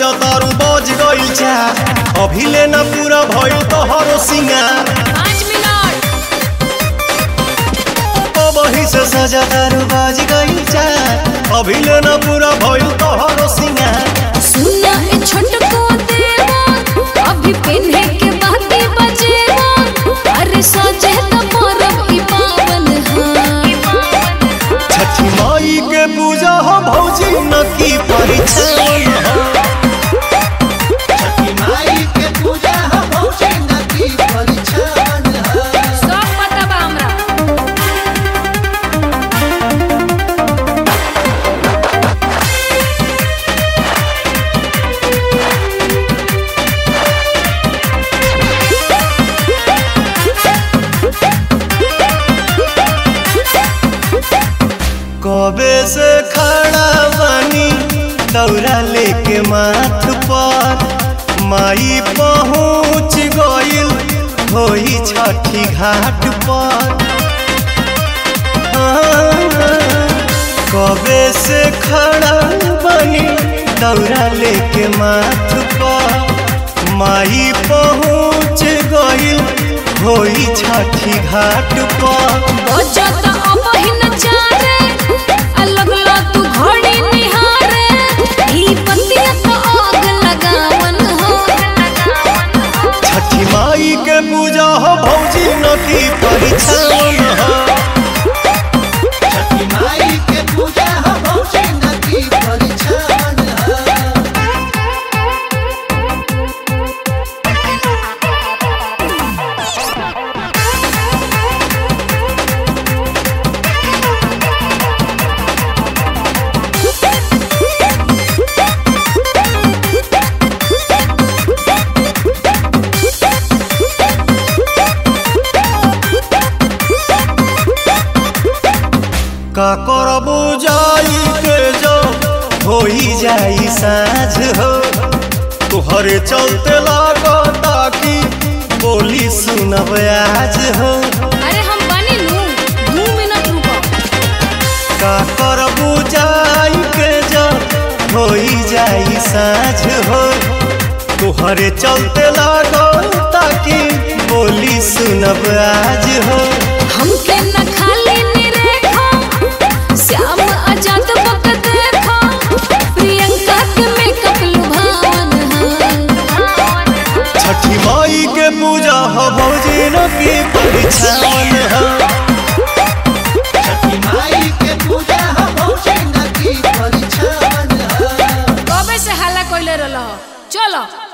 सजा तारू बज गइल चा अभी लेना पूरा भइल तोहरो सिंगार पाँच मिनट वही से सजा तारू बज गइल चा अभी लेना पूरा भइल तोहरो सिंगार सुना ए छोटको देवा अभी पिन्हे के बाती बजेवा अरे सोचे तो परब ई पावन हा छठी माई के पूजा हो भौजी न की परिछन हो छठी माई के पूजा ह भौजी नदी परिछन ह सब पता बा हमरा कबे से खड़ा बानी दौरा लेके माथ पर माई पहुँच गइल होई छठी घाट पर कबे से खड़ा बानी दौरा लेके माथ पर माई पहुँच गइल होई छठी घाट पर बजत अबहिन चारे अलग ला तू घड़ी निहारे ई बतिया तो आग लगावन हो छठी माई के पूजा हो भौजी न की परिछन हो छठी माई के पूजा ह भौजी नदी परिछन ह का करबू जाई के जो होई जाई साँझ हो तुहरे चलते लागता कि बोली सुनब आज हो अरे हम बनी नू दू मिनट रुको का करबू जाई के जो होई जाई साँझ हो तुहरे चलते लागता कि बोली सुनब आज हो हमके न खाली निरेखा श्याम आजाद बक देखा प्रियंका के मेकअप लुभावन हा छठी माई के पूजा हो भौजी न की परिछन हो छठी माई के पूजा ह भौजी नदी परिछन ह कबे से हल्ला कोइले रहल चलो